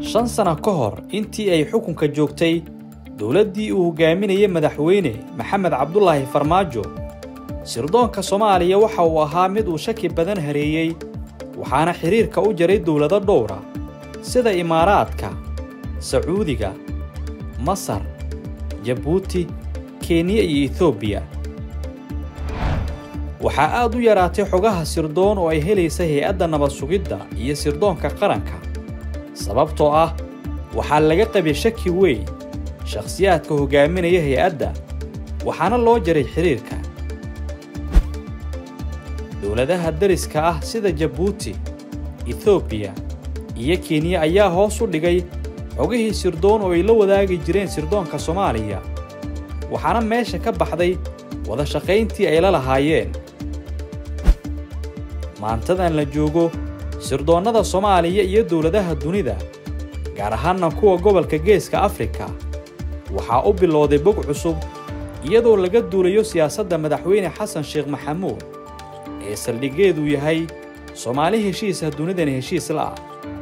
shan sano ka hor intii ay xukunka joogtay dowladdii uu hogaaminayay madaxweyne maxamed cabdulaahi farmaajo sirdoonka soomaaliya waxa uu ahaa mid uu shaki badan hareeyey waxaana xidhiirka u jaray dowlado dhowra sida imaaraadka sacuudiga masar jabuuti kenya iyo etoobiya waxaa aad u yaraatay xogaha sirdoon oo ay helaysa hay-adda nabad sugidda iyo sirdoonka qaranka sababtoo ah waxaa laga qabay shaki weyn shakhsiyaadka hogaaminaya hay-adda waxaana loo jaray xidhiirka dowladaha dariska ah sida jabuuti etoobiya iyo kenya ayaa hoos u dhigay xogihii sirdoon oo ay la wadaagi jireen sirdoonka soomaaliya waxaana meesha ka baxday wada shaqayntii ay la lahaayeen maantadan la joogo sirdoonnada soomaaliya iyo dowladaha dunida gaar ahaanna kuwa gobolka geeska afrika waxaa u bilowday bog cusub iyadoo laga duulayo siyaasadda madaxweyne xasan sheekh maxamuud ee saldhiggeedu yahay soomaali heshiisa dunidana heshiis la'ah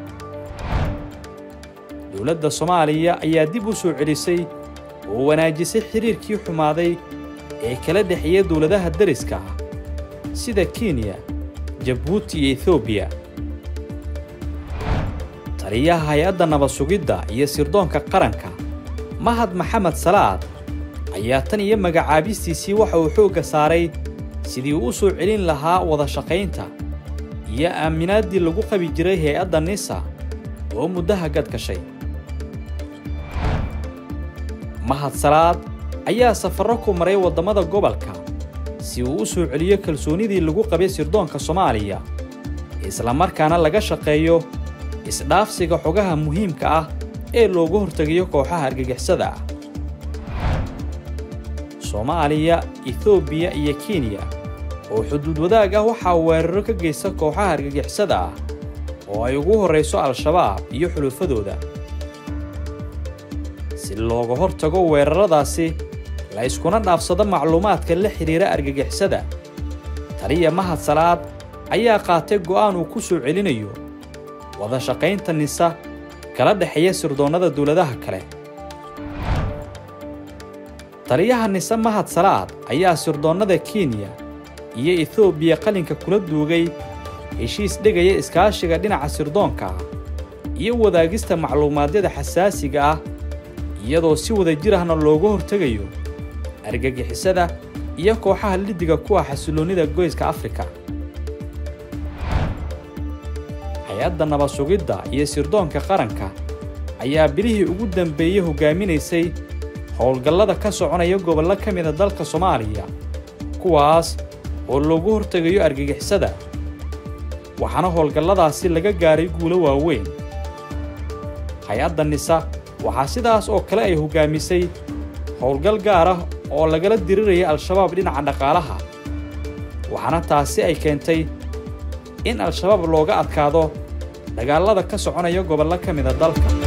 dowladda soomaaliya ayaa dib u soo celisay oo wanaajisay xidhiirkii xumaaday ee kala dhexeeya dowladaha dariska ah sida kenya jabuuti iyo etoobiya taliyaha hay-adda nabad sugidda iyo sirdoonka qaranka mahad maxamed salaad ayaa tan iyo magacaabistiisii waxa uu xoogga saaray sidii uu u soo celin lahaa wada shaqaynta iyo aaminaaddii lagu qabi jiray hay-adda nisa oo muddaha gadgashay mahad salaad ayaa safarro ku maray waddamada gobolka si uu u soo celiyo kalsoonidii lagu qabay sirdoonka soomaaliya islamarkaana laga shaqeeyo isdhaafsiga xogaha muhiimka ah ee looga hortegayo kooxaha argagixisada ah soomaaliya etoobiya iyo kenya oo xuduud wadaag ah waxaa weeraro ka geysta kooxaha argagixisada ah oo ay ugu horrayso al-shabaab iyo xulufadooda si looga hortago weeraradaasi la iskuna dhaafsado macluumaadka la xidhiira argagixisada taliya mahad salaad ayaa qaatay go'aan uu ku soo celinayo wada shaqaynta nisa kala dhexeeya sirdoonnada dowladaha kale taliyaha nise mahad salaad ayaa sirdoonnada kenya iyo etoobiya qalinka kula duugay heshiis dhigaya iskaashiga dhinaca sirdoonka ah iyo wadaagista macluumaadyada xasaasiga ah iyadoo si wada jir ahna looga hortegayo argagixisada iyo kooxaha liddiga kuwa xasilloonnida goyska afrika hay-adda nabad sugidda iyo sirdoonka qaranka ayaa bilihii ugu dambeeyey hoggaaminaysay howlgallada ka soconaya gobollo ka mida dalka soomaaliya kuwaas oo loogu hortegayo argagixisada waxaana howlgalladaasi laga gaaray guulo waaweyn hay-adda nisa waxaa sidaas oo kale ay hoggaamisay howlgal gaar ah oo lagala diriraya al-shabaab dhinaca dhaqaalaha waxaana taasi ay keentay in al-shabaab looga adkaado dagaallada ka soconaya gobollo ka mida dalka